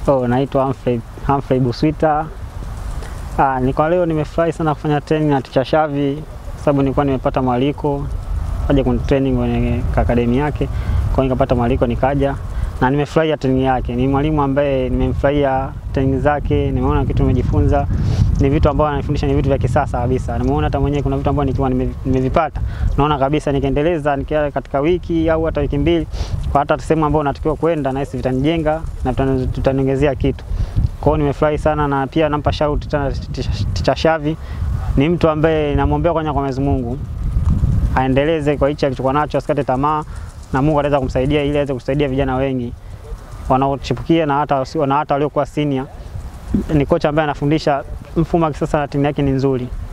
Oh, naitwa Humphrey, Humphrey Buswita. Ah, ni kwa leo nimefurahi sana kufanya training na Ticha Shavi sababu nilikuwa nimepata mwaliko kaja kuni training kwenye akademi yake, kwa hiyo nikapata mwaliko nikaja na nimefurahia training yake. Ni mwalimu ambaye nimemfurahia training zake, nimeona kitu nimejifunza, ni vitu ambavyo ananifundisha ni vitu vya kisasa kabisa. Nimeona hata mwenyewe kuna vitu ambavyo nikiwa nime- nimevipata, naona kabisa nikiendeleza nikia katika wiki au hata wiki mbili, kwa hata sehemu ambayo natakiwa kwenda, nahisi vitanijenga na vitani- vitaniongezea kitu. Kwa hiyo nimefurahi sana na pia nampa shout tena Ticha Shavi. Ni mtu ambaye namwombea kwanza kwa Mwenyezi Mungu aendeleze kwa hichi alichokuwa nacho, asikate tamaa na Mungu ataweza kumsaidia ili aweze kusaidia vijana wengi wanaochipukia na hata wasio- na hata waliokuwa senior. Ni kocha ambaye anafundisha mfumo wa kisasa na timu yake ni nzuri.